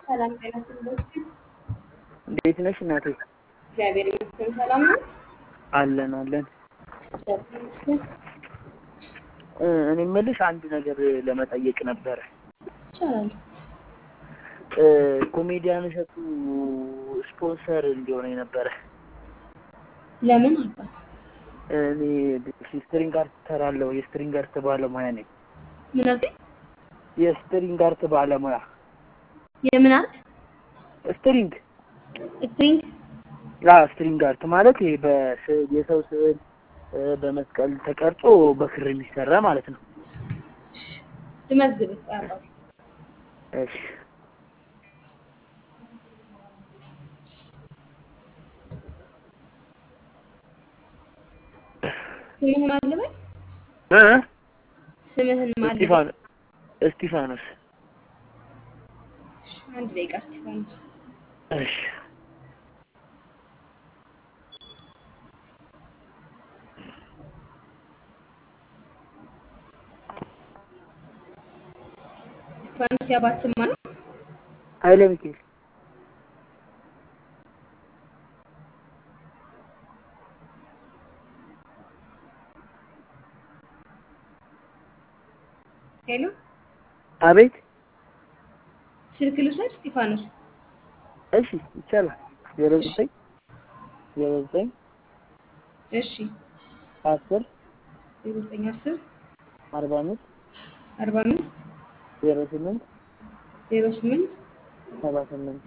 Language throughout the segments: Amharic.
ሰላም ጤና ይስጥልኝ። እንዴት ነሽ እናቴ? እግዚአብሔር ይመስገን ሰላም ነው። አለን አለን። እግዚአብሔር ይመስገን እ እኔ የምልሽ አንድ ነገር ለመጠየቅ ነበረ። ይቻላል። እ ኮሜዲያን እሸቱ ስፖንሰር እንዲሆነኝ ነበረ። ለምን አባት እኔ ስትሪንግ አርት እሰራለሁ። የስትሪንግ አርት ባለሙያ ነኝ። ምን አልከኝ? የስትሪንግ አርት ባለሙያ የምን አርት? ስትሪንግ ስትሪንግ አ ስትሪንግ አርት ማለት ይሄ በስዕል የሰው ስዕል እ በመስቀል ተቀርጾ በክር የሚሰራ ማለት ነው። ልመዝግብ አባት እሺ ስምህን ማን ልበል? እ ስምህን ማን ልበል? እስጢፋኖስ እስጢፋኖስ እሺ፣ አንድ ደቂቃ እስጢፋኖስ እሺ እስጢፋኖስ የአባት ስም ማን ነው? ኃይለ ሚካኤል ሄሎ አቤት ስልክ ልውሰድ እስጢፋኖስ? እሺ ይቻላል ዜሮ ዘጠኝ ዜሮ ዘጠኝ እሺ አስር ዜሮ ዘጠኝ አስር አርባ አምስት አርባ አምስት ዜሮ ስምንት ዜሮ ስምንት ሰባ ስምንት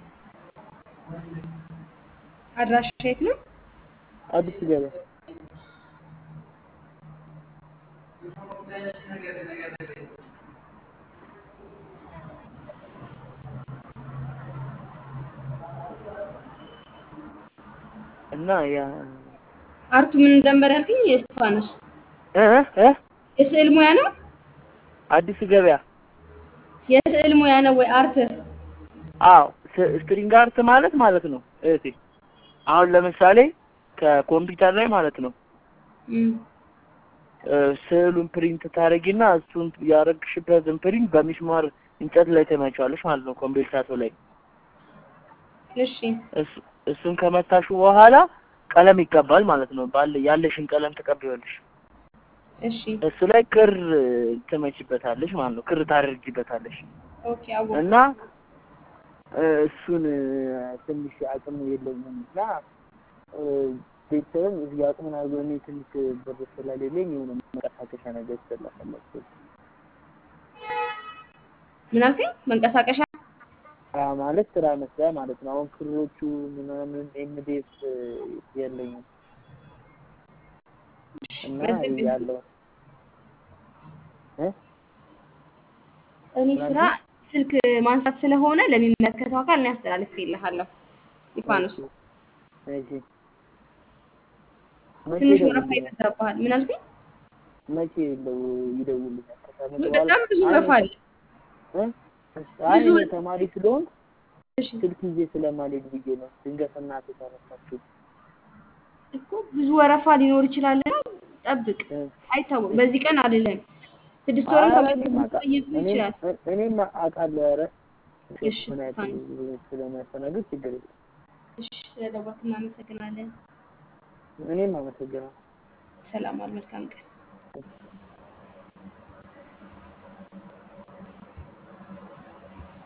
አድራሻ የት ነው? አዲስ ገበያ እና ያ አርቱ ምን እንደነበር ያልከኝ? የእስጢፋኖስ እ እ የስዕል ሙያ ነው? አዲስ ገበያ የስዕል ሙያ ነው ወይ አርት? አዎ ስ- ስትሪንግ አርት ማለት ማለት ነው እህቴ አሁን ለምሳሌ ከኮምፒውተር ላይ ማለት ነው እም፣ እ ስዕሉን ፕሪንት ታደርጊና እሱን ያደረግሽበትን ፕሪንት በሚስማር እንጨት ላይ ትመቻለሽ ማለት ነው ኮምፒውተሩ ላይ እሺ እሱ- እሱን ከመታሹ በኋላ ቀለም ይቀባል ማለት ነው ባለ ያለሽን ቀለም ትቀቢዋለሽ እሺ እሱ ላይ ክር ትመችበታለሽ ማለት ነው ክር ታደርጊበታለሽ ኦኬ አወኩ። እና እ እሱን እ ትንሽ አቅም የለኝም እና እ ቤተሰብም እዚህ አቅምን አድርጎ እኔ ትንሽ ብር ስለሌለኝ የሆነ መንቀሳቀሻ ነገር ስለፈለኩ ምን አልከኝ? መንቀሳቀሻ አ ማለት ስራ መስሪያ ማለት ነው። አሁን ክሮቹ ምናምን ኤምዲኤፍ የለኝም እና መዝግብ። ያለው እ እኔ ስራ ስልክ ማንሳት ስለሆነ ለሚመለከተው አካል እኔ አስተላልፌልሃለሁ። እስጢፋኖስ እሺ መቼ ትንሽ ወረፋ ይደውልልኛል? ይበዛብሃል። ምን አልከኝ? መቼ ይደው- ይደውልልኛል? ከሳምንት በኋላ? በጣም ብዙ ወረፋ አለ። እ? አይ ብዙ- እኔ ተማሪ ስለሆንኩ እሺ ስልክ ይዤ ስለማልሄድ ብዬ ነው። ድንገት እናቴ ተነሳችሁ እኮ ብዙ ወረፋ ሊኖር ይችላል። ጠብቅ፣ እ? አይታወቅም። በዚህ ቀን አይደለም ስድስት ወርም ኧረ ሰባት እኔም ወርም አውቃ- ሊቆይብህ እኔም- ይችላል። እ- እኔም አውቃለሁ። ኧረ እሺ ምን ያክል ስለሚያስተናግድ ችግር የለም። እሺ፣ ስለደወልክ እናመሰግናለን። እኔም አመሰግናለሁ። ሰላም ዋል። መልካም ቀን